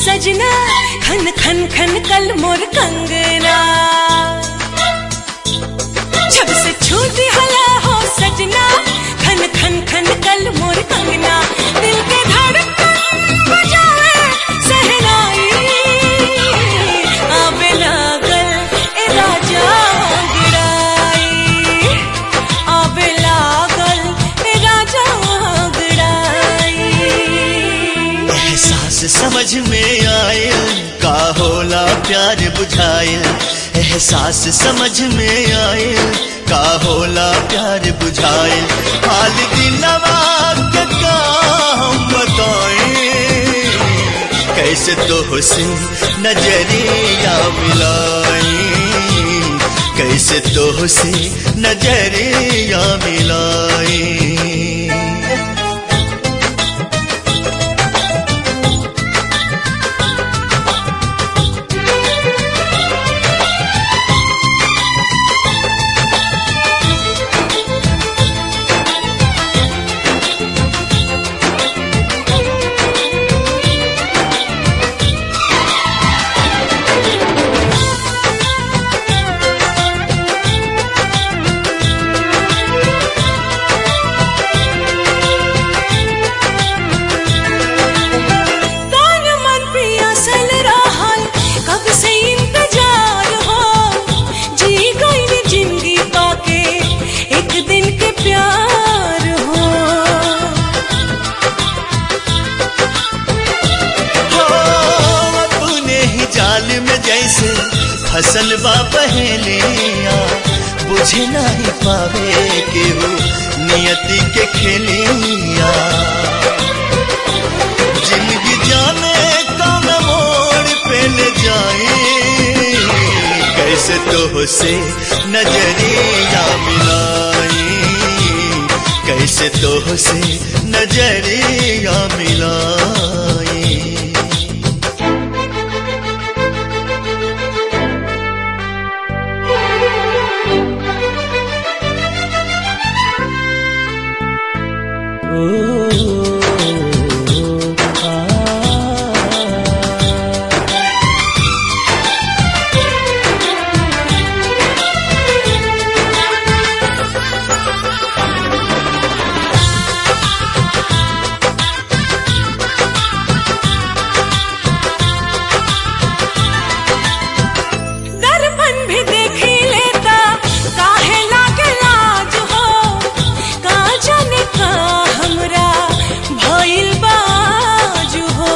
सजना खन खन खन कल मोर कंगना जब से छूटी हला हो सजना खन खन खन कल मोर कंगना दिल के धड़कन बजाए सहनाई आवे लागल ए राजा गिराई आवे लागल ए राजा गिराई एहसास समझ में आयल का होला प्यार बुझायल एहसास समझ में आयल का होला प्यार बुझायल हाल दिलवा के का हम बताएं कैसे तो से नजरिया मिलाई कैसे तो से नजरिया मिलाई तन मन पियासल रहल कब से इंतजार हो जी गई जिंदगी पाके एक दिन के प्यार हो हो अपने ही जाल में जैसे फसल बा पहलिया बुझे नहीं पावे केहू नियति के खेलिया जिंदगी जाने कौन मोड़ पे ले जाए कैसे तो से नजरिया मिलाई कैसे तो से नजरिया मिलाई दर्पण भी देखी लेता काहे लागे लाज हो का जाने का हमरा भइल बाज हो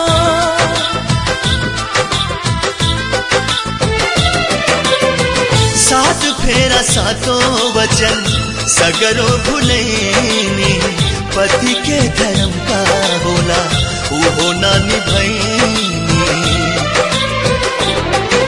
सात फेरा सातों वचन सगरो भुलैनी पति के धर्म का होला वो ना निभैनी